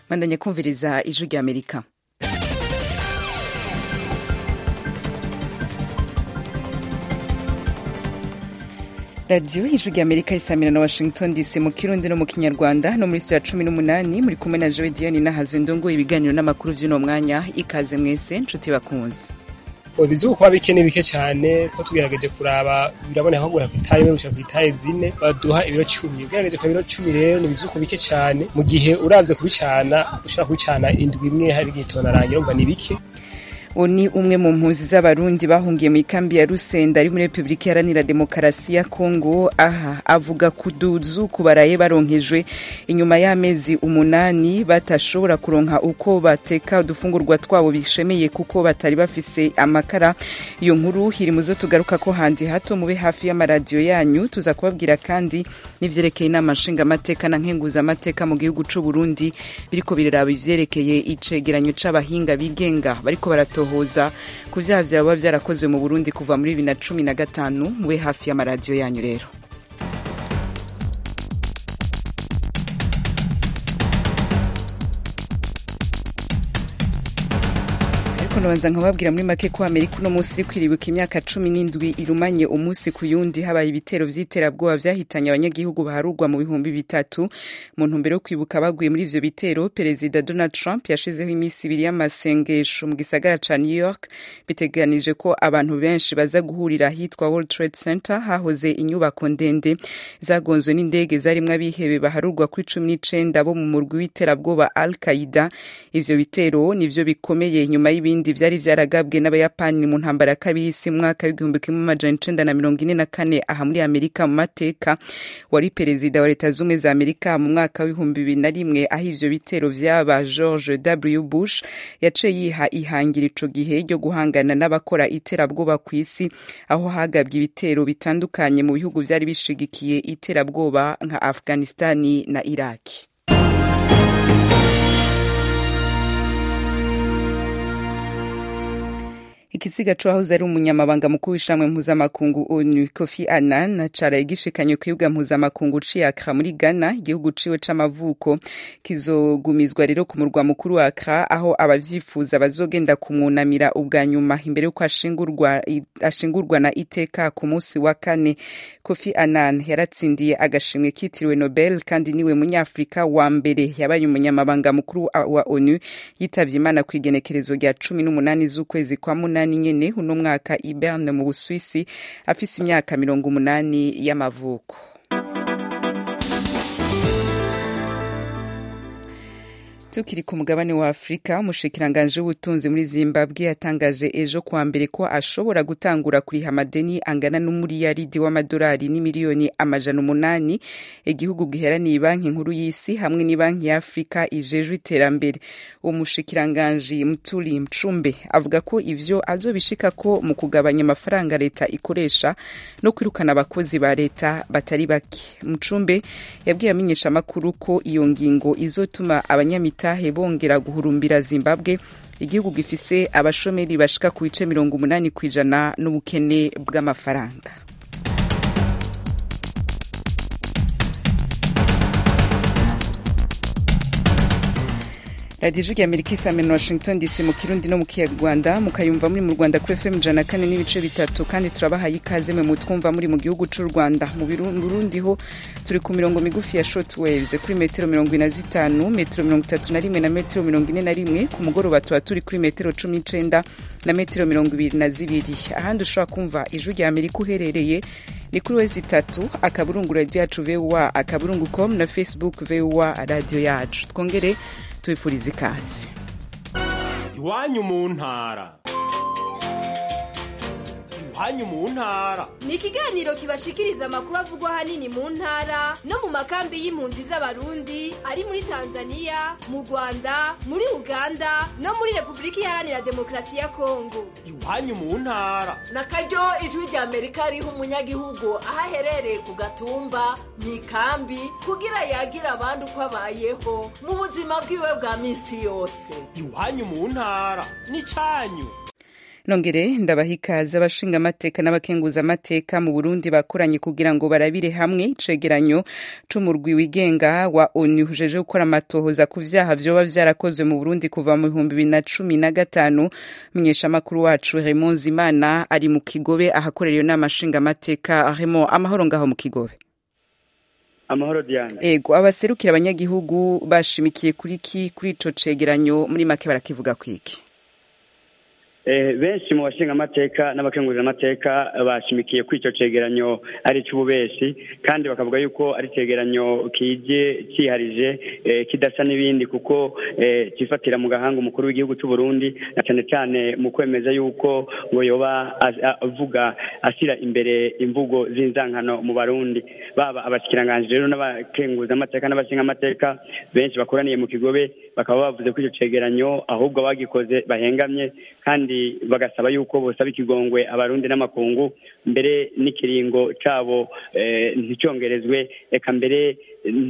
bandanya kumviriza ijwi rya amerika radiyo ijwi rya amerika isamira na washington dc mu kirundi no mu kinyarwanda no muri sitira cumi n'umunani muri kumwe na jowe diyani nahazo ndongo ibiganiro n'amakuru vy'uno mwanya ikaze mwese nshuti bakunzi bizi kuba bike ni bike cyane ko tugerageje kuraba biraboneka ko guhera ku itaye imwe gushika ku itaye zine baduha ibiro cumi ugerageje ku biro cumi rero ni bizuko bike cyane mu gihe uravye kubicana ushobora kubicana indwi imwe hari igitona rangira umva ni bike uwo ni umwe mu mpunzi z'abarundi bahungiye mu ikambi ya rusenda ari muri repubulika iharanira demokarasi ya kongo aha avuga kuduzu kubaraye baronkejwe inyuma y'amezi umunani batashobora kuronka uko bateka udufungurwa twabo bishemeye kuko batari bafise amakara iyo nkuru iri mu zo tugaruka ko handi hato mube hafi y'amaradiyo yanyu tuza kubabwira kandi n'ivyerekeye inama nshingamateka na nkenguzamateka mu gihugu c'u burundi biriko biraraba ivyerekeye icegeranyo c'abahinga bigenga bariko baratoha kuhoza ku vyaha vyaba vyarakozwe mu Burundi kuva muri bibiri na cumi na gatanu mube hafi y'amaradiyo yanyu rero nabanza nkababwira muri make ko amerika uno munsi iri kwiribuka imyaka cumi n'indwi irumanye umunsi ku yundi habaye ibitero vy'iterabwoba vyahitanye abanyagihugu baharurwa mu bihumbi bitatu mu ntumbero yo kwibuka baguye muri ivyo bitero perezida donald trump yashizeho iminsi ibiri y'amasengesho mu gisagara ca new york biteganije ko abantu benshi baza guhurira ahitwa world trade center hahoze inyubako ndende zagonzwe n'indege zarimwo abihebe baharurwa kuri cumi n'icenda bo mu murwi w'iterabwoba al qaida ivyo bitero nivyo bikomeye inyuma y'ibindi ibindi vyari vyaragabwe n'abayapani mu ntambara ya kabiri y'isi mwaka w'igihumbi kimwe amajana icenda na mirongo ine na kane aha muri amerika mu mateka wari perezida wa leta zumwe za amerika mu mwaka w'ibihumbi bibiri na rimwe aho ivyo bitero vyaba george w bush yaciye yiha ihangira ico gihe ryo guhangana n'abakora iterabwoba ku isi aho hagabwe ibitero bitandukanye mu bihugu vyari bishigikiye iterabwoba nka afghanistani na iraki ikiziga c'uwahoze ari umunyamabanga mukuru w'ishamwe mpuzamakungu onu kofi annan caraye gishikanye kwibwa mpuzamakungu c'iyakra muri ghana igihugu ciwe c'amavuko kizogumizwa rero ku murwa mukuru wa akra aho abavyifuza bazogenda kumwunamira ubwa nyuma imbere y'uko ashingurwa, ashingurwa na iteka ku musi wa kane kofi annan yaratsindiye agashimwe kitiriwe nobel kandi niwe munyafrika wa mbere yabaye umunyamabanga mukuru wa onu yitavye imana kw'igenekerezo rya cumi n'umunani z'ukwezi kwa munani umunani nyene uno mwaka i Berne mu Buswisi afise imyaka mirongo umunani y'amavuko tukiri ku mugabane wa afurika umushikiranganje w'ubutunzi muri zimbabwe yatangaje ejo kuwa mbere ko ashobora gutangura kuriha amadeni angana n'umuriyaridi w'amadolari n'imiliyoni amajana umunani igihugu giheraniye banki nkuru y'isi hamwe n'ibanki ya afurika ijejwe iterambere uwo mushikiranganje mtuli mcumbe avuga ko ivyo azobishika ko mu kugabanya amafaranga leta ikoresha no kwirukana abakozi ba leta batari bake mcumbe yabwiye amenyesha amakuru ko iyo ngingo izotuma abanyamita imitahe bongera guhurumbira zimbabwe igihugu gifise abashomeri bashika ku bice mirongo umunani ku ijana n'ubukene bw'amafaranga radiyo ijwi amerika isamira washington dc mu kirundi no mu kinyarwanda mukayumva muri mu rwanda kuri fm ijana kane n'ibice bitatu kandi turabahaye ikaze mwe mutwumva muri mu gihugu c'u rwanda mu burundi ho turi ku mirongo migufi ya short waves kuri metero mirongo ine na zitanu metero mirongo itatu na rimwe na metero mirongo ine na rimwe ku mugoroba tuba turi kuri metero cumi n'icenda na metero mirongo ibiri na zibiri ahandi ushobora kumva ijwi rya amerika uherereye ni kuri wezi itatu akaburungu radiyo yacu voa akaburungu com na facebook voa radiyo yacu twongere tubifuriza ikaze iwanyu mu ntara iwanyu mu ntara ni ikiganiro kibashikiriza amakuru avugwa ahanini mu ntara no mu makambi y'impunzi z'abarundi ari muri tanzania mu rwanda muri uganda no muri repubulika iharanira demokarasi ya kongo iwanyu mu ntara na karyo ijwi rya amerika riha umunyagihugu aho aherereye ku gatumba mu ikambi kugira yagira abandi uko abayeho mu buzima bwiwe bwa minsi yose iwanyu mu ntara ni cyanyu nongere ndabaha ikaze abashinga amateka n'abakenguza amateka mu burundi bakoranye kugira ngo barabire hamwe icegeranyo c'umurwi wigenga wa onu ujeje gukora amatohoza ku vyaha vyoba vyarakozwe mu burundi kuva mu bihumbi bibiri na cumi na gatanu menyeshamakuru wacu Raymond Zimana ari mu kigobe ahakorera iyo nama nshinga amateka Raymond amahoro ngaho mu kigobe amahoro Diana ego abaserukira abanyagihugu bashimikiye kuri ki kuri ico cegeranyo muri make barakivuga kwiki benshi mu bashinga amateka n'abakengurira amateka bashimikiye kuri icyo cegeranyo ari icy'ububeshi kandi bakavuga yuko ari icyegeranyo kije cyiharije kidasa n'ibindi kuko cyifatira mu gahanga umukuru w'igihugu cy'u Burundi na cyane cyane mu kwemeza yuko ngo yoba avuga ashyira imbere imvugo z'inzankano mu barundi baba abashyikiranganji rero n'abakenguza amateka n'abashinga amateka benshi bakoraniye mu kigobe bakaba bavuze ko icyo cegeranyo ahubwo abagikoze bahengamye kandi bagasaba yuko bosaba ikigongwe abarundi n'amakungu mbere n'ikiringo cabo nticyongerezwe reka mbere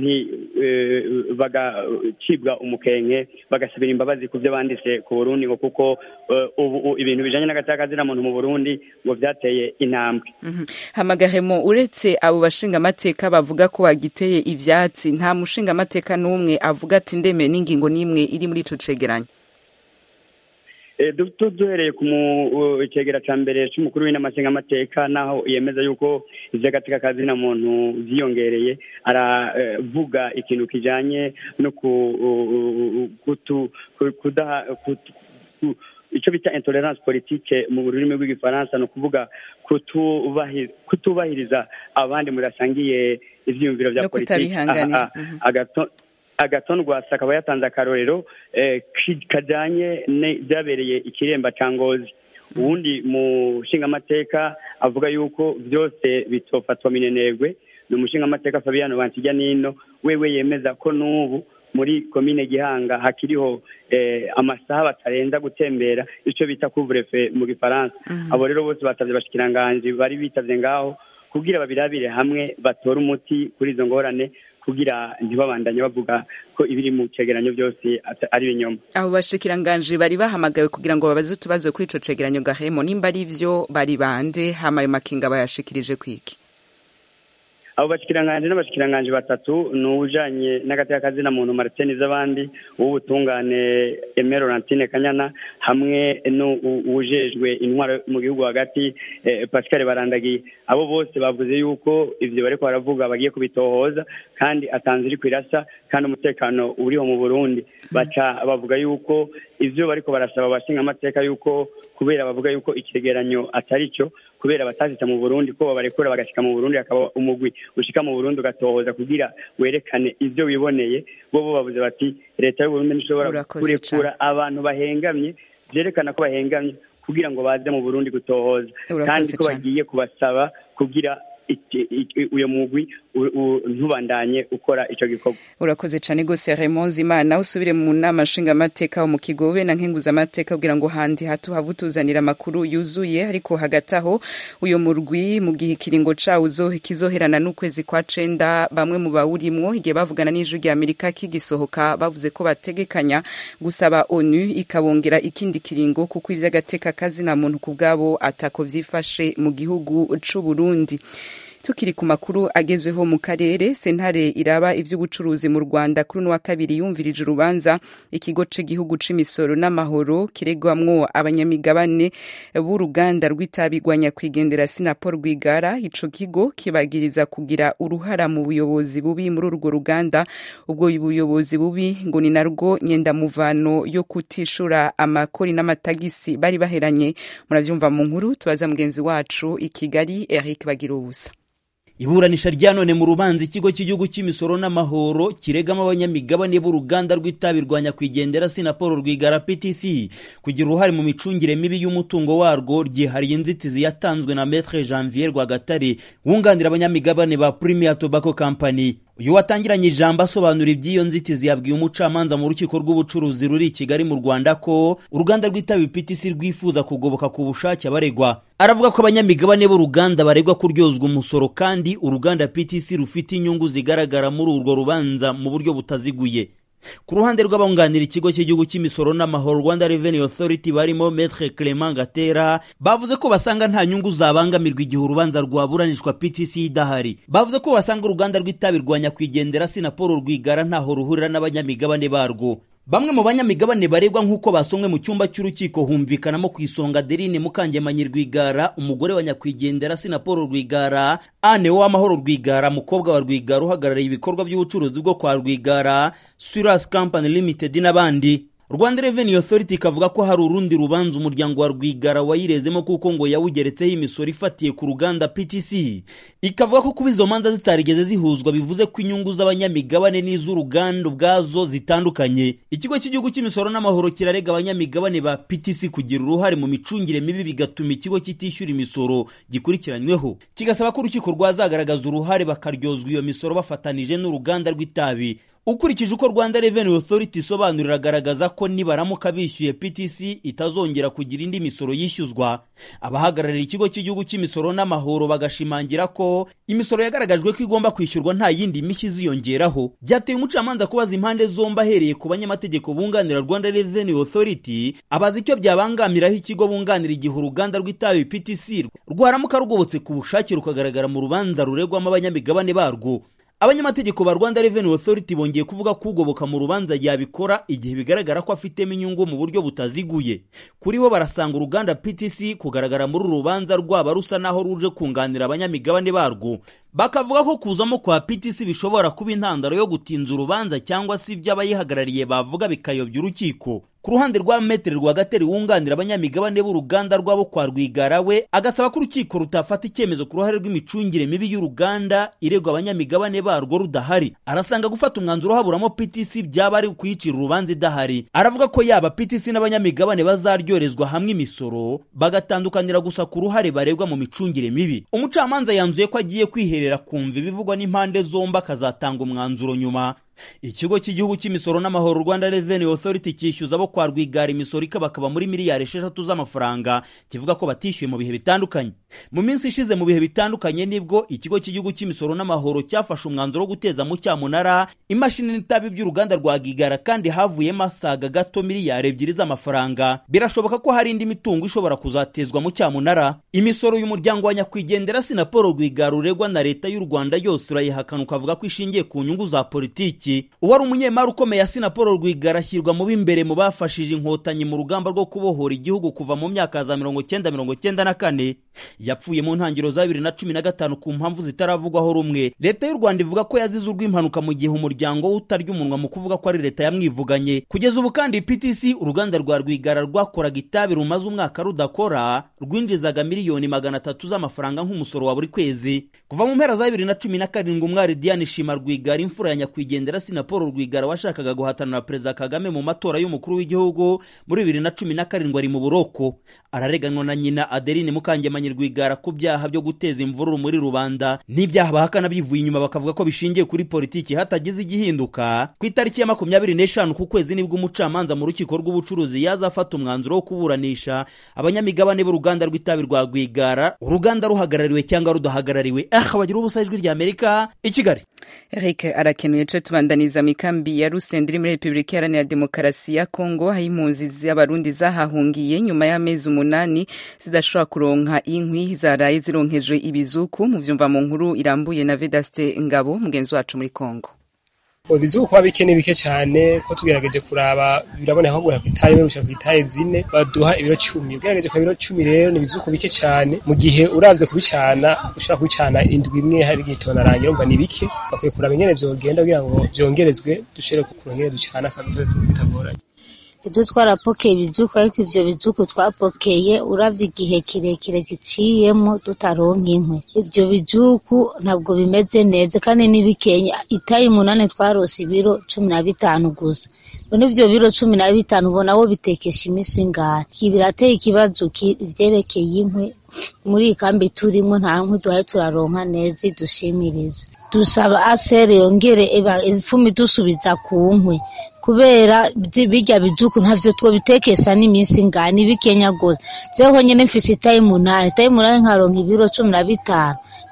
bagacibwa umukenke bagasabira imbabazi ku byo banditse ku burundi ngo kuko ubu ibintu bijanye n'agatakazina muntu mu burundi ngo vyateye intambwe hamagahemo uretse abo bashinga amateka bavuga ko bagiteye ivyatsi nta mushinga amateka n'umwe avuga ati ndeme n'ingingo n'imwe iri muri ico cegeranyo duhereye ku cegera cya mbere cy'umukuru w'inamashinga amateka naho yemeza yuko iby'agateka kazina muntu byiyongereye aravuga ikintu kijyanye no kudaha icyo bita intolerance politique mu rurimi rw'igifaransa ni ukuvuga kutubahiriza abandi murasangiye ibyiyumviro bya politiki agaton rwasa akaba yatanze akarorero kajyanye byabereye ikiremba cya ngozi ubundi mu nshingamateka avuga yuko byose bitofatwa minenegwe ni umushingamateka fabiano bansijya nino wewe yemeza ko n'ubu muri komine gihanga hakiriho amasaha batarenza gutembera icyo bita kuvurefe mu gifaransa abo rero bose batabye abashikiranganji bari bitabye ngaho kugira babirabire hamwe batore umuti kuri izo ngorane kugira ntibabandanye bavuga ko ibiri mu cegeranyo byose ari ibinyoma abo bashikiranganje bari bahamagawe kugira ngo babaze utubazo kuri ico cegeranyo gahemo nimba ari vyo bari bande hama ayo makinga bayashikirije kwiki abo bashikiranganje n'abashikiranganje batatu ni uwujanye n'agateka kazina muntu Martin z'abandi uw'ubutungane Aimé Laurentine Kanyana hamwe n'uwujejwe intwaro mu gihugu hagati Pascal Barandagiye abo bose bavuze yuko ivyo bariko baravuga bagiye kubitohoza kandi atanze iri kwirasa kandi umutekano uriho mu Burundi baca bavuga yuko ivyo bariko barasaba abashinga amateka yuko kubera bavuga yuko icegeranyo atari cyo kubera batazita mu Burundi ko babarekura bagashika mu Burundi akaba umugwi ushika mu Burundi ugatohoza kugira werekane ivyo wiboneye bo bo bavuze bati leta y'u Burundi ntishobora kurekura abantu bahengamye vyerekana ko bahengamye kugira ngo baze mu Burundi gutohoza kandi ko bagiye kubasaba kugira uyo mugwi ntubandanye ukora ico gikorwa urakoze cane gose Raymond Zimana usubire mu nama nshinga amateka mu kigobe na nkenguza amateka kugira ngo handi hatu havutuzanira amakuru yuzuye ariko hagati aho uyo murwi mu gihe ikiringo cawo kizoherana n'ukwezi kwa cenda bamwe mu bawurimwo igihe bavugana n'ijwi rya Amerika kigisohoka bavuze ko bategekanya gusaba ONU ikabongera ikindi kiringo kuko ivy'agateka kazina muntu kubwabo atako vyifashe mu gihugu c'u Burundi tukiri ku makuru agezweho mu karere sentare iraba ivy'ubucuruzi mu Rwanda kuri no wa kabiri yumvirije urubanza ikigo c'igihugu c'imisoro n'amahoro kiregwamwo abanyamigabane b'uruganda rw'itabigwanya kwigendera Sinapol Rwigara ico kigo kibagiriza kugira uruhara mu buyobozi bubi muri urwo ruganda ubwo ubuyobozi bubi ngo ni narwo nyendamuvano yo kutishura amakori n'amatagisi bari baheranye muravyumva mu nkuru tubaza mugenzi wacu i Kigali Eric Bagirubusa iburanisha rya none mu rubanza ikigo cy'igihugu cy'imisoro n'amahoro kiregamo abanyamigabane b'uruganda rw'itabi rwa nyakwigendera sinapolo rwigara ptc kugira uruhare mu micungire mibi y'umutungo warwo ryihariye inzitizi yatanzwe na metre janvier rwagatare wunganira abanyamigabane ba premier tobacco company uyu watangiranye ijambo asobanura iby'iyo nzitizi yabwiye umucamanza mu rukiko rw'ubucuruzi ruri i kigali mu rwanda ko uruganda rw'itabi ptc rwifuza kugoboka ku bushake abaregwa aravuga ko abanyamigabane b'uruganda baregwa kuryozwa umusoro kandi uruganda ptc rufite inyungu zigaragara muri urwo rubanza mu buryo butaziguye ku ruhande rw'abunganira ikigo cy'igihugu cy'imisoro n'amahoro rwanda revenue authority barimo metre clement gatera bavuze ko basanga nta nyungu zabangamirwa igihe urubanza rwaburanishwa ptc idahari bavuze ko basanga uruganda rw'itabi rwa nyakwigendera sinapolo rwigara ntaho ruhurira n'abanyamigabane barwo bamwe mu banyamigabane baregwa nk'uko basomwe mu cyumba cy'urukiko humvikanamo ku isonga derine mukangemanyi rwigara umugore wa nyakwigendera sinapolo rwigara ane w'amahoro rwigara mukobwa wa rwigara uhagarariye ibikorwa by'ubucuruzi bwo kwa rwigara suras company limited n'abandi rwanda revenue authority ikavuga ko hari urundi rubanza umuryango wa rwigara wayirezemo kuko ngo yawugeretseho imisoro ifatiye ku ruganda ptc ikavuga ko kuba izo manza zitarigeze zihuzwa bivuze ko inyungu z'abanyamigabane n'iz'uruganda ubwazo zitandukanye ikigo cy'igihugu cy'imisoro n'amahoro kirarega abanyamigabane ba ptc kugira uruhare mu micungire mibi bigatuma ikigo kitishyura imisoro gikurikiranyweho kigasaba ko urukiko rwazagaragaza uruhare bakaryozwa iyo misoro bafatanije n'uruganda rw'itabi ukurikije uko rwanda revenue authority isobanurira agaragaza ko nibaramuka bishyuye ptc itazongera kugira indi misoro yishyuzwa abahagarariye ikigo cy'igihugu cy'imisoro n'amahoro bagashimangira ko imisoro yagaragajwe ko igomba kwishyurwa nta yindi mishyi iziyongeraho byateye umucamanza kubaza impande zombi ahereye ku banyamategeko bunganira rwanda revenue authority abaza icyo byabangamiraho ikigo bunganira igihe uruganda rw'itabi ptc rwaramuka rugobotse ku bushake rukagaragara mu rubanza ruregwamo abanyamigabane barwo abanyamategeko ba rwanda revenue authority bongeye kuvuga ko ugoboka mu rubanza yabikora igihe bigaragara ko afitemo inyungu mu buryo butaziguye kuri bo barasanga uruganda ptc kugaragara muri uru rubanza rwaba rusa naho ruje kunganira abanyamigabane barwo bakavuga ko kuzamo kwa ptc bishobora kuba intandaro yo gutinza urubanza cyangwa se ibyo abayihagarariye bavuga bikayobya urukiko ku ruhande rwa metere rwagateri wunganira abanyamigabane b'uruganda rwabo kwa rwigara we agasaba ko urukiko rutafata icyemezo ku ruhare rw'imicungire mibi y'uruganda iregwa abanyamigabane barwo rudahari arasanga gufata umwanzuro haburamo ptc byaba ari ukuyicira urubanza idahari aravuga ko yaba ptc n'abanyamigabane bazaryorezwa hamwe imisoro bagatandukanira gusa ku ruhare baregwa mu micungire mibi umucamanza yanzuye ko agiye kwiherera kumva ibivugwa n'impande zombi akazatanga umwanzuro nyuma ikigo cy'igihugu cy'imisoro n'amahoro rwanda revenue authority cyishyuza abo kwa rwigara imisoro ikabakaba muri miliyari esheshatu z'amafaranga kivuga ko batishyuye mu bihe bitandukanye mu minsi ishize mu bihe bitandukanye nibwo ikigo cy'igihugu cy'imisoro n'amahoro cyafashe umwanzuro wo guteza mu cyamunara imashini n'itabi by'uruganda rwa rwigara kandi havuyemo asaga gato miliyari ebyiri z'amafaranga birashoboka ko hari indi mitungo ishobora kuzatezwa mu cyamunara imisoro y'umuryango wa nyakwigendera sinapolo rwigara uregwa na leta y'u rwanda yose urayihakana ukavuga ko ishingiye ku nyungu za politiki uwari umunyemari ukomeye asina paul rwigara ashyirwa mu b'imbere mu bafashije inkotanyi mu rugamba rwo kubohora igihugu kuva mu myaka za mirongo cyenda mirongo cyenda na kane yapfuye mu ntangiriro za bibiri na cumi na gatanu ku mpamvu zitaravugwaho rumwe leta y'u rwanda ivuga ko yazize urw'impanuka mu gihe umuryango we utarya umunwa mu kuvuga ko ari leta yamwivuganye kugeza ubu kandi ptc uruganda rwa rwigara rwakoraga itabi rumaze umwaka rudakora rwinjizaga miliyoni magana atatu z'amafaranga nk'umusoro wa buri kwezi kuva mu mpera za bibiri na cumi na karindwi umwari diane shima rwigara imfura ya nyakwigendera na paul rwigara washakaga guhatanira perezida kagame mu matora y'umukuru w'igihugu muri bibiri na cumi na karindwi ari mu buroko arareganwa na nyina adeline mukangemanyi rwigara ku byaha byo guteza imvururu muri rubanda n'ibyaha bahakana bivuye inyuma bakavuga ko bishingiye kuri politiki hatagize igihinduka ku itariki ya makumyabiri n'eshanu ku kwezi nibwo umucamanza mu rukiko rw'ubucuruzi yazafata umwanzuro wo kuburanisha abanyamigabane b'uruganda rw'itabi rwa rwigara uruganda ruhagarariwe cyangwa rudahagarariwe aha bagira ubusa ijwi rya amerika i kigali eric arakenuye co tubandaniza mikambi ya rusenda iri muri repubulika iharanira demokarasi ya kongo aho impunzi z'abarundi zahahungiye nyuma y'amezi umunani zidashobora kuronka inkwi zaraye zironkejwe ibizuku mu vyumva mu nkuru irambuye na vedaste ngabo mugenzi wacu muri kongo ibizuku kuba bike ni bike cyane ko tugerageje kuraba biraboneka ko guhera ku itabi imwe gushika ku itabi zine baduha ibiro cumi ugerageje ku biro cumi rero ni ibizuku bike cyane mu gihe uravye kubicana ushobora kubicana indwi imwe hari igihe tonarangira umva ni bike bakwiye kuraba ingene vyogenda kugira ngo vyongerezwe dushobore kuronka ingene ducana kabisa bitagoranye ibyo twarapokeye ibizuku ariko ivyo bizuku twapokeye uravye igihe kirekire giciyemo tutaronka inkwi ivyo bizuku ntabwo bimeze neza kandi ni bikenya itayi munani twarose ibiro cumi na bitanu gusa none ivyo biro cumi na bitanu ubona wo bitekesha imisi ngahe birateye ikibazo vyerekeye inkwi muri iyi kambi turimwo nta nkwi duhaye turaronka neza idushimiriza dusaba asere yongere ifumi dusubiza ku nkwi kubera birya bijuku ntavyo twobitekesa n'iminsi ngani ni bikenya gose jeho nyene mfise itayi munani itayi munani nkaronka ibiro cumi na bitanu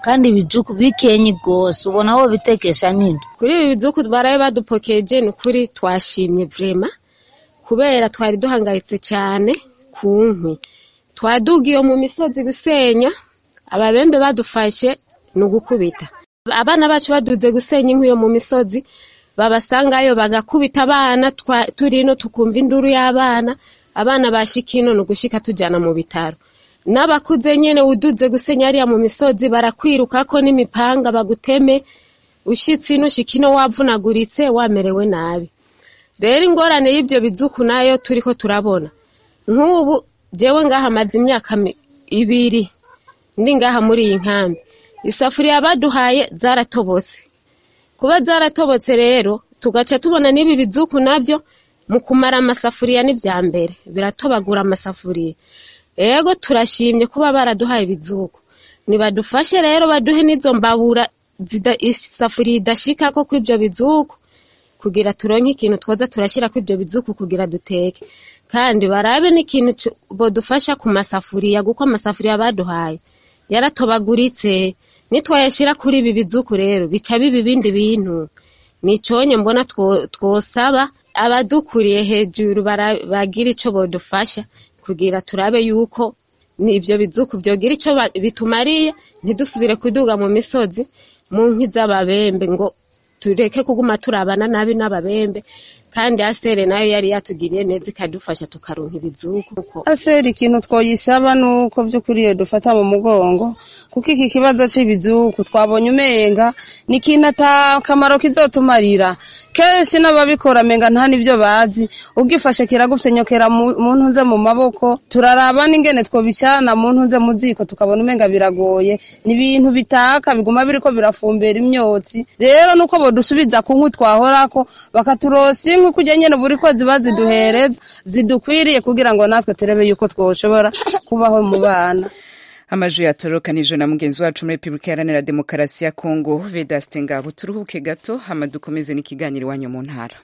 kandi ibijuku bikenye rwose ubona aho bitekesha n'indu kuri ibi bizuku baraye badupokeje ni ukuri twashimye vrema kubera twari duhangayitse cyane ku nkwi twadugiye mu misozi gusenya ababembe badufashe ni ugukubita abana bacu baduze gusenya inkwi yo mu misozi babasangayo bagakubita abana twa- turino tukumva induru y'abana abana bashika ino ni ugushika tujyana mu bitaro n'abakuze nyene uduze gusenya hariya mu misozi barakwirukako n'imipanga baguteme ushitse ino ushika ino wavunaguritse wamerewe nabi rero ingorane y'ibyo bizuku nayo turiko turabona nk'ubu jewe ngaha maze imyaka mi- ibiri ndi ngaha muri iyi nkambi isafuriya baduhaye zaratobotse kuba zaratobotse rero tugaca tubona n'ibi bizuku nabyo mu kumara amasafuriya n'ibya mbere biratobagura amasafuriya ego turashimye kuba baraduhaye ibizuku nibadufashe rero baduhe n'izo mbabura zida- isafuriya idashikako kw'ibyo bizuku kugira turonke ikintu twoza turashyira ko ibyo bizuku kugira duteke kandi barabe n'ikintu cu- bodufasha ku masafuriya kuko amasafuriya baduhaye yaratobaguritse nitwayashyira kuri ibi bizuku rero bica biba ibindi bintu niconye mbona two- twosaba abadukuriye hejuru bara- bagira ico bodufasha kugira turabe yuko ni ibyo bizuku byogira ico ba- bitumariye ntidusubire kuduga mu misozi mu nkwi z'ababembe ngo tureke kuguma turabana nabi n'ababembe kandi asere nayo yari yatugiriye neza ikadufasha tukaronka ibizuku aseri ikintu twoyisaba nuko by'ukuri iyo dufata mu mugongo kuko iki kibazo cy'ibizuku twabonye umenga ni ikintu ata kamaro kizotumarira kenshi n'ababikora menga nta n'ibyo bazi ugifashe kiragufyenyokera mu mu ntuze mu maboko turaraba n'ingene twobicana mu ntuze mu ziko tukabona umenga biragoye ni ibintu bitaka biguma biriko birafumbera imyotsi rero nuko bodusubiza ku nkwi twahorako bakaturosa inkwi kujya nyene buri ko ziba ziduhereza zidukwiriye kugira ngo natwe turebe yuko twoshobora kubaho mu bana amajwi yatorokanijwe na mugenzi wacu muri repubulika iharanira demokarasi ya kongo vedaste ngabo turuhuke gato hama dukomeze n'ikiganiro iwanyu mu ntara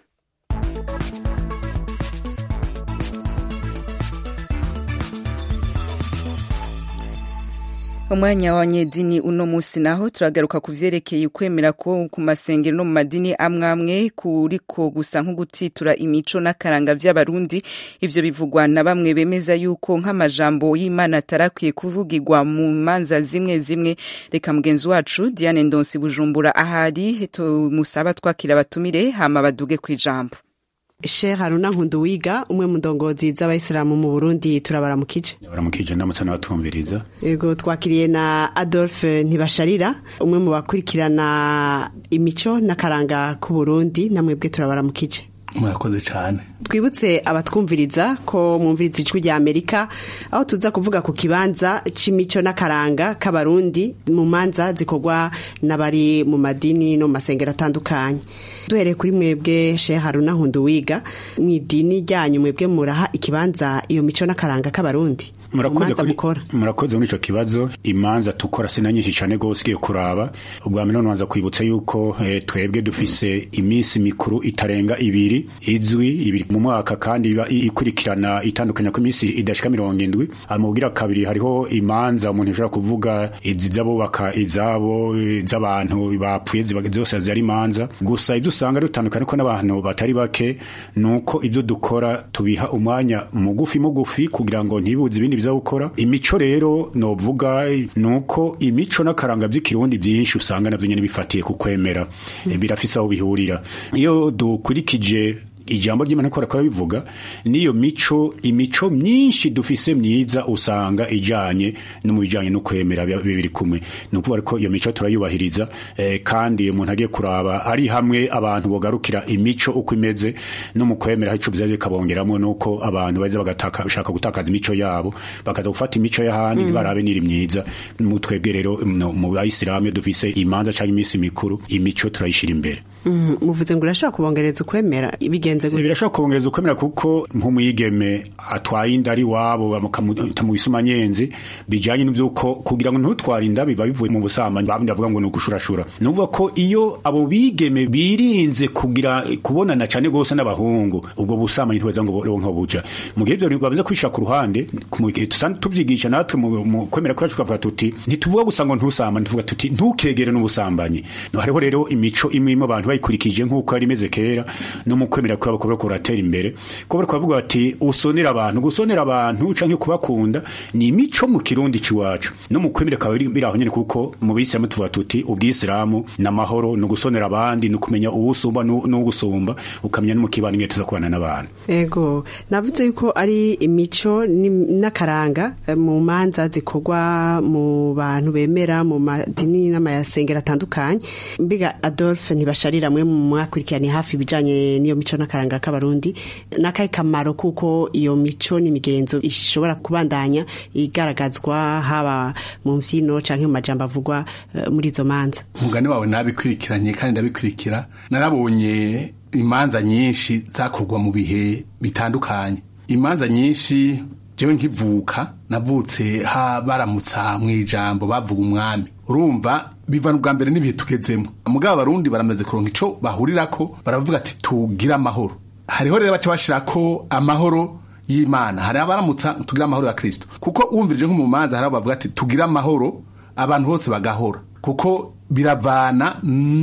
umwanya w'abanyedini uno munsi naho turagaruka ku vyerekeye ukwemera ko ku masengero no mu madini amwe amwe kuriko gusa nko gutitura imico n'akaranga vy'abarundi ivyo bivugwa na bamwe bemeza yuko nk'amajambo y'imana atarakwiye kuvugirwa mu manza zimwe zimwe reka mugenzi wacu diane ndonsi bujumbura ahari tumusaba twakira abatumire hama baduge kw'ijambo Sheikh Haruna Nkunduwiga umwe mu ndongozi z'abayisilamu mu Burundi turabaramukije baramukije ndamutse n'abatumviriza Ego twakiriye na Adolphe Ntibasharira umwe mu bakurikirana imico n'akaranga ku Burundi namwebwe turabaramukije murakoze cyane twibutse abatwumviriza ko mwumviriza ijwi rya amerika aho tuza kuvuga ku kibanza c'imico n'akaranga k'abarundi mu manza zikorwa n'abari mu madini no mu masengero atandukanye duhereye kuri mwebwe shehe haruna nkunduwiga mu idini ryanyu mwebwe muraha ikibanza iyo mico n'akaranga k'abarundi murakoze Imanza kuri mukora murakoze muri ico kibazo imanza tukora sina nyinshi cane gose ugiye kuraba ubwa mbere nonwanza kwibutsa yuko eh, twebwe dufise iminsi mikuru itarenga ibiri izwi ibiri mu mwaka kandi iba i- ikurikirana itandukanya ko iminsi idashika mirongo indwi amubwira kabiri hariho imanza umuntu ashobora kuvuga izi z'abubaka izabo iz'abantu bapfuye ziba zose zari imanza gusa ibyo usanga dutandukanye ko n'abantu batari bake nuko ibyo dukora tubiha umwanya mugufi mugufi kugira ngo ntibuze ibindi biza gukora imico rero novuga nuko imico n'akaranga by'ikirundi byinshi usanga navyo nyene bifatiye ku kwemera Eh, birafise aho bihurira iyo dukurikije ijambo ry'imana ko rakora bivuga niyo mico imico myinshi dufise myiza usanga ijanye no mu bijanye no kwemera biba biri kumwe ni ukuvuga ko iyo mico turayubahiriza eh, kandi umuntu agiye kuraba ari hamwe abantu bogarukira imico uko imeze no mu kwemera ico biza bikabongeramo nuko abantu baza bagataka bashaka gutakaza imico yabo bakaza gufata imico y'ahandi ntibarabe niri myiza mu twebwe rero no, mu bayisilamu iyo dufise imanza canke iminsi mikuru imico turayishira imbere Mhm, muvuze ngo urashobora kubongereza ukwemera bigenda bigenze gute birashobora kubongereza ukwemera kuko nk'umwigeme atwaye inda ari wabo bakamuta mu bisumanyenzi bijanye n'vyuko kugira ngo ntutware inda biba bivuye mu busambanyi babindi bavuga ngo ni ugushurashura ni ukuvuga ko iyo abo bigeme birinze kugira kubonana cane gose n'abahungu ubwo busambanyi ntibeza ngo bonke buja mu gihe ivyo babiza kwishira ku ruhande mu gihe dusanzwe tuvyigisha natwe mu mu kwemera kwacu tukavuga tuti ntituvuga gusa ngo ntusambane tuvuga tuti ntukegere n'ubusambanyi no hariho rero imico imwe mu abantu bayikurikije nk'uko yari imeze kera no mu kwemera kwabo kuba kuratera imbere ko bariko bavuga bati usonera abantu gusonera abantu canke kubakunda ni imico mu kirundi ciwacu no mu kwemera kaba biraho nyene kuko mu bisilamu tuvuga tuti ubwisilamu n'amahoro no gusonera abandi no kumenya uwusumba n'ugusumba ukamenya no mu kibano ingene tuza kubana n'abantu ego navuze yuko ari imico n'akaranga mu manza zikorwa mu bantu bemera mu madini n'amayasengero atandukanye mbiga Adolphe ntibasharira mwe mu mwakurikiranye hafi ibijanye n'iyo mico n'akaranga k'abarundi n'akahe kamaro kuko iyo mico n'imigenzo ishobora kubandanya igaragazwa haba mu mvyino canke mu majambo avugwa uh, muri izo manza umugani wawe nabikurikiranye kandi ndabikurikira narabonye imanza nyinshi zakorwa mu bihe bitandukanye imanza nyinshi jewe nkivuka navutse ha baramutsa mu ijambo bavuga umwami urumva bivana ubwa mbere n'ibihe tugezemo mugabo abarundi baramaze kuronka ico bahurirako baravuga ati tugire amahoro hariho rero baca bashirako amahoro y'imana hari abaramutsa tugire amahoro ya kristo kuko wumvirije nko mu manza hari bavuga ati tugire amahoro abantu bose bagahora kuko biravana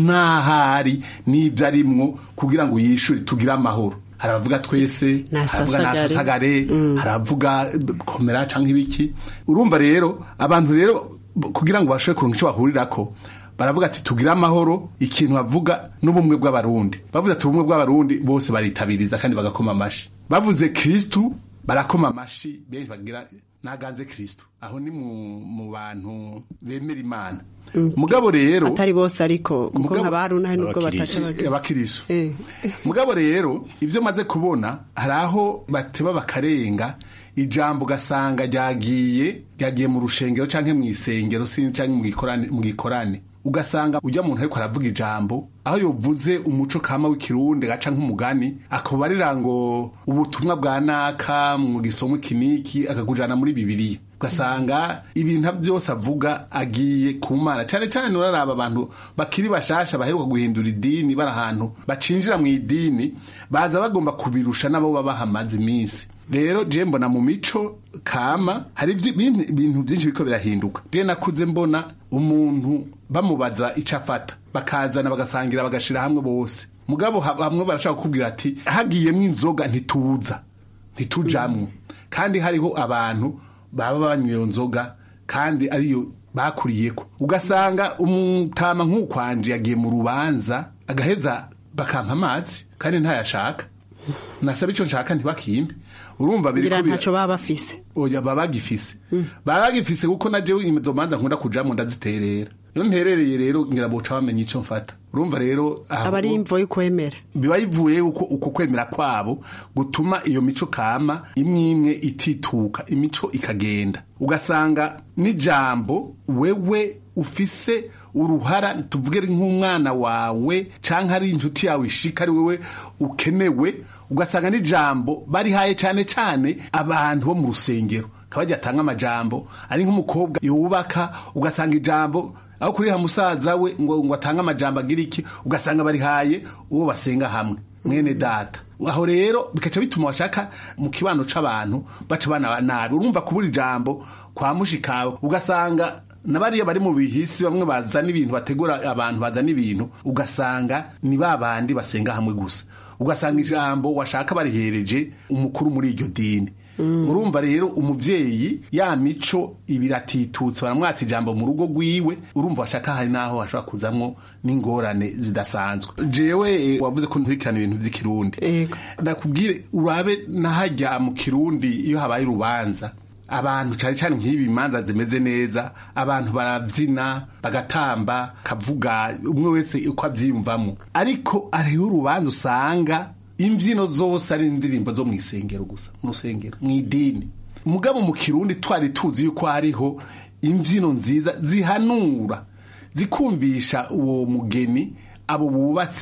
n'ahari n'ibyo arimwo kugira ngo yishure tugire amahoro hari abavuga twese haravuga nasasagare hari abavuga komera canke ibiki urumva rero abantu rero kugira ngo bashobore kuronka ico bahurirako baravuga ati tugire amahoro ikintu bavuga n'ubumwe bw'abarundi bavuze ati ubumwe bw'abarundi bose baritabiriza kandi bagakoma amashi bavuze kristu barakoma amashi benshi bagira naganze kristu aho ni mu, mu bantu bemera imana mugabo rero atari bose ariko kuko nkabaruna nubwo bataca abakiriso mugabo rero ivyo maze kubona hari aho bateba bakarenga ijambo ugasanga ryagiye ryagiye mu rushengero canke mu isengero sinzi canke mu gikorane mu gikorane ugasanga ujya muntu ariko aravuga ijambo aho yovuze umuco kama w'ikirundi gaca nk'umugani akubarira ngo ubutumwa bwa naka mu gisomo kiniki akakujana muri bibiliya ugasanga ibintu byose avuga agiye ku mana cyane cyane uraraba abantu bakiri bashasha baheruka guhindura idini bari ahantu bacinjira mu idini baza bagomba kubirusha nabo baba bahamaze iminsi rero je mbona mu mico kama hari ibintu byinshi biko birahinduka je nakuze mbona umuntu bamubaza ico afata bakazana bagasangira bagashira hamwe bose mugabo hamwe barashaka kukubwira ati hagiyemwo inzoga ntituza ntitujamwo kandi hariho abantu baba banywa iyo nzoga kandi ariyo bakuriyeko ugasanga umutama nk'ukwanje yagiye mu rubanza agaheza bakampa amazi kandi ntayashaka nasaba icyo nshaka ntibakimpe urumva biri kugira ntaco baba bafise oya baba bagifise baba bagifise kuko na jewe izo manza nkunda kujamo ndaziterera iyo nterereye rero ngira boca bamenya ico mfata urumva rero aba ari imvo y'ukwemera biba bivuye uko uko kwemera kwabo gutuma iyo mico kama imwe imwe itituka imico ikagenda ugasanga n'ijambo wewe ufise uruhara tuvuge nk'umwana wawe canke ari inshuti yawe ishika ari wewe ukenewe ugasanga n'ijambo barihaye cane cane abantu bo mu rusengero kabajya atanga amajambo ari nk'umukobwa yubaka ugasanga ijambo aho kuriha musaza we ngo ngo atange amajambo agira iki ugasanga barihaye uwo basenga hamwe mwene data aho rero bikaca bituma washaka mu kibano c'abantu baca bana nabi urumva kubura ijambo kwa mushikawe ugasanga nabariya bari mu bihisi bamwe bazana ibintu bategura abantu bazana ibintu ugasanga ni babandi basenga hamwe gusa ugasanga ijambo washaka barihereje umukuru muri iryo dini urumva rero umuvyeyi ya mico ibiratitutse baramwatsa ijambo mu rugo rwiwe urumva washaka hari naho hashobora kuzamwo n'ingorane zidasanzwe jewe wavuze ko nturikirana ibintu vy'ikirundi nakubwire urabe nahajya mu kirundi iyo habaye urubanza abantu cyane cyane nk'ibi imanza zimeze neza abantu barabyina bagatamba kavuga umwe wese uko abyiyumvamo ariko hariho urubanza usanga imbyino zose ari indirimbo zo mu isengero gusa mu rusengero mu idini mugabo mu kirundi twari tuzi yuko hariho imbyino nziza zihanura zikumvisha uwo mugeni abo bubatse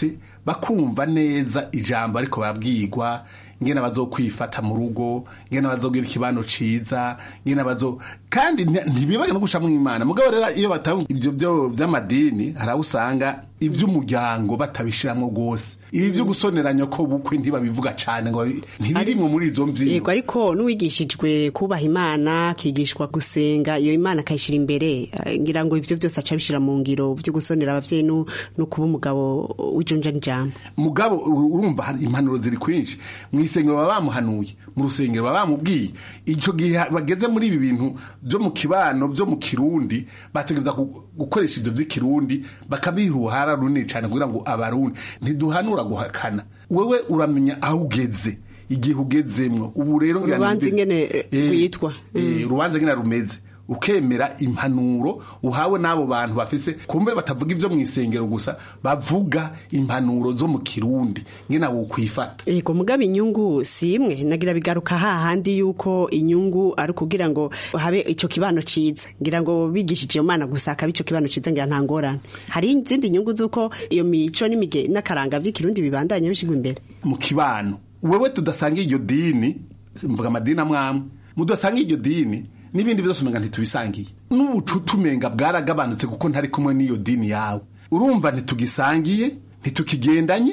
bakumva neza ijambo ariko barabwirwa ngene bazokwifata mu rugo ngene bazogira ikibano ciza ngene bazo kandi nti- ntibibage no gushamwa imana mugabo rero iyo batanga ivyo byo vy'amadini haraho usanga ivy'umuryango batabishiramwo rwose ibi vyo gusoneranya ko bukwe ntibabivuga cane ngo babi- ntibirimwo muri izo mvyino yego ariko n'uwigishijwe kubaha imana akigishwa gusenga iyo imana akayishyira imbere eh, ngira ngo ibyo byose aca abishyira mu ngiro byo gusonera ababyeyi no no kuba umugabo w'ijonja n'ijambo mugabo ur- urumva hari impanuro ziri kwinshi mu isengero baba bamuhanuye mu rusengero baba bamubwiye icyo gihe bageze muri ibi bintu byo mu kibano byo mu kirundi bategereza gu- gukoresha ibyo by'ikirundi bakabiha uruhara runini cyane kugira ngo abarundi ntiduhanura guhakana wewe uramenya aho ugeze igihe ugezemwo ubu rero ngira Urubanza ni- ingene, eh, Eh, rwitwa. eh, urubanza ngene rumeze ukemera impanuro uhawe n'abo bantu bafise kumbe batavuga ibyo mu isengero gusa bavuga impanuro zo mu kirundi ngena wokwifata yego mugabo inyungu si imwe nagira bigaruka hahandi yuko inyungu ari ukugira ngo habe icyo kibano ciza ngira ngo bigishije iyo mana gusa akaba icyo kibano ciza ngira nta ngorane hari izindi nyungu z'uko iyo mico n'imige n'akaranga by'ikirundi bibandanya bishigwa imbere mu kibano wewe tudasanga iryo dini mvuga amadini amwe amwe mudasanga iryo dini n'ibindi byose umenga ntitubisangiye n'ubucuti umenga bwaragabanutse kuko ntari kumwe n'iyo dini yawe urumva ntitugisangiye ntitukigendanye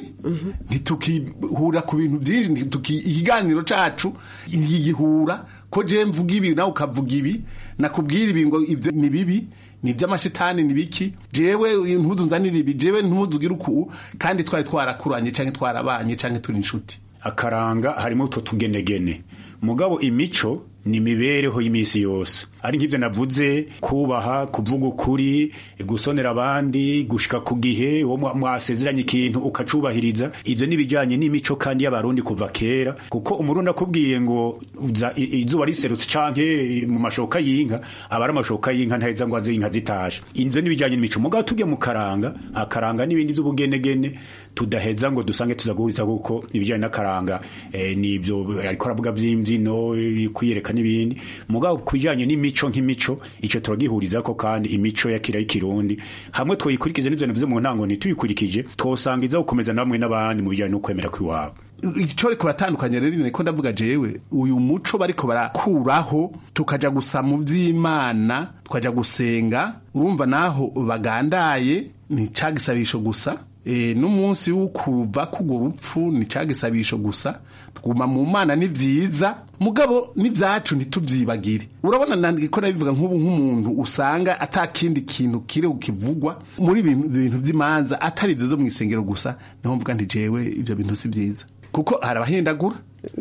ntitukihura ku bintu byinshi ntituki ikiganiro cacu ntigihura ko je mvuga ibi nawe ukavuga ibi nakubwira ibi ngo ivyo ni bibi ni iby'amashitani ni biki jewe ntuzu nzanira ibi jewe ntuzu ugira uku kandi twari twarakuranye canke twarabanye canke turi inshuti akaranga harimo utwo tugenegene mugabo imico ni imibereho y'iminsi yose ari nk'ibyo navuze kubaha kuvuga ukuri gusonera abandi gushika ku gihe uwo mwa- mwasezeranye ikintu ukacubahiriza ibyo n'ibijyanye n'imico kandi y'abarundi kuva kera kuko umurundi akubwiye ngo uza- i- izuba riserutse canke mu mashoka y'inka aba ari amashoka y'inka ntaheza ngo aze inka zitashe ibyo n'ibijyanye n'imico mugabo tujye mu karanga akaranga n'ibindi by'ubugenegene tudaheza ngo dusange tuza guhuriza kuko ibijyanye n'akaranga eh, nibyo ariko aravuga by'imbyino eh, kwiyereka n'ibindi mugabo ku bijyanye n'imico nk'imico icyo turagihuriza ko kandi imico ya kira y'ikirundi hamwe twayikurikiza n'ibyo navuze mu ntango ntituyikurikije twosanga iza gukomeza namwe n'abandi mu bijyanye no kwemera kw'iwabo icyo ariko baratandukanye rero niko ndavuga jewe uyu muco bariko barakuraho tukaja gusa mu vy'imana tukaja gusenga urumva naho bagandaye ni cagisabisho gusa e, n'umunsi w'ukuva k'urwo rupfu ni cagisabisho gusa tuguma mu mana ni vyiza mugabo n'ivyacu ntituvyibagire urabona nandiko nabivuga nk'ubu nk'umuntu usanga ata kindi kintu kiri ukivugwa muri ibi bintu vy'imanza atari ivyo zo mu isengero gusa niho mvuga nti jewe ivyo bintu si vyiza kuko hari abahindagura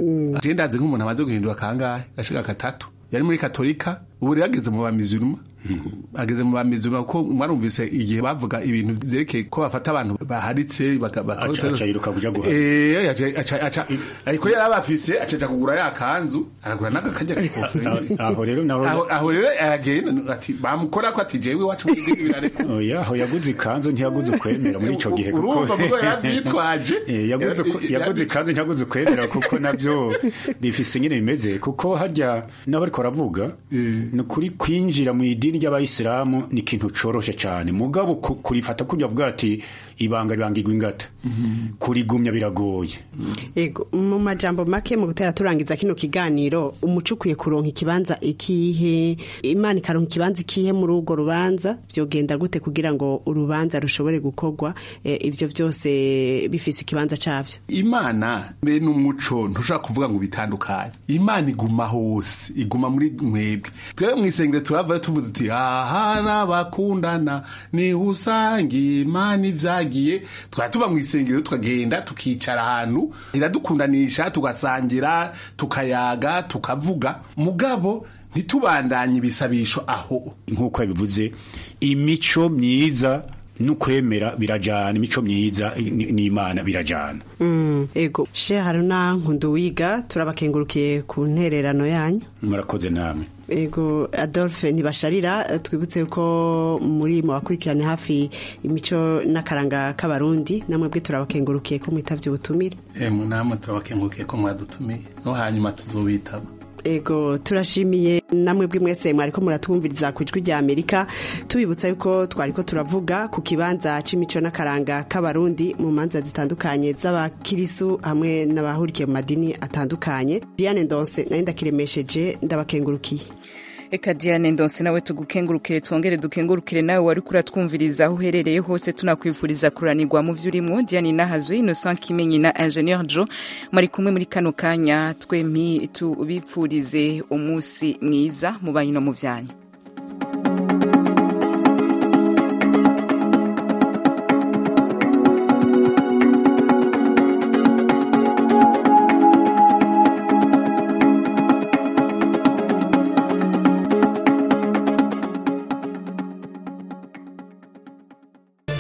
je ndazi nk'umuntu amaze guhindura kangahe gashika katatu yari muri katolika ubu rero ageze mu bamizuruma ageze mu bamizuruma kuko mwarumvise igihe bavuga ibintu vyerekeye ko bafata abantu baharitse baka- baka- Aca- aca yiruka kuja guhara. Eh, aca- aca- aca- ariko yari abafise acaja kugura ya kanzu aragura n'agakajya k'ikofero aho rero naho aho aho rero aragenda ati bamukora ko ati jewe wacu mu idini birareka oya aho yaguze ikanzu ntiyaguze ukwemera muri ico gihe kuko urumva mugo yaravyitwaje Eh, yaguze ku- yaguze ikanzu ntiyaguze ukwemera kuko navyo bifise nyine bimeze kuko harya n'abariko baravuga ni ukuri kwinjira mu idini ry'abayisilamu ni ikintu coroshe cane mugabo ku- kurifata kurya avuga ati ibanga ribangirwa ingata kurigumya biragoye Ego, mu majambo make mu gutera turangiza kino kiganiro umuco ukwiye kuronka ikibanza ikihe imana ikaronka ikibanza ikihe muri urwo rubanza vyogenda gute kugira ngo urubanza rushobore gukorwa eh, ivyo byose bifise ikibanza cavyo imana mbe n'umuco ntushobora kuvuga ngo bitandukanye imana iguma hose iguma muri mwebwe twebwe mu isengero turavayo tuvuze uti ahari abakundana niho usanga imana ivyagiye twaba tuva mu isengero tukagenda tukicara ahantu iradukundanisha tugasangira tukayaga tukavuga mugabo ntitubandanye ibisabisho aho nk'uko yabivuze imico myiza n'ukwemera birajana imico myiza ni- n'imana birajana Mm, ego she haruna nkunduwiga turabakengurukiye ku ntererano yanyu murakoze namwe ego adolphe ntibasharira twibutse ko muri mu bakurikirane hafi imico n'akaranga k'abarundi namwe bwe turabakengurukiye ko mwitavye ubutumire emwe namwe turabakengurukiye ko mwadutumiye no hanyuma tuzobitaba ego turashimiye namwe bwe mwese mwariko muratwumviriza ku ijwi rya amerika tubibutsa yuko twariko turavuga ku kibanza c'imico n'akaranga k'abarundi mu manza zitandukanye z'abakirisu hamwe n'abahurikiye mu madini atandukanye diane ndonse nayo ndakiremesheje ndabakengurukiye Eka Diane Ndonse nawe tugukengurukire twongere dukengurukire nawe wari kuratwumviriza aho uherereye hose tunakwifuriza kuranirwa mu vy'urimo Diane Nahazwe Innocent Kimenyi na Ingenieur Joe mari kumwe muri kano kanya twempi tubipfurize umunsi mwiza mu bayino mu vyanyu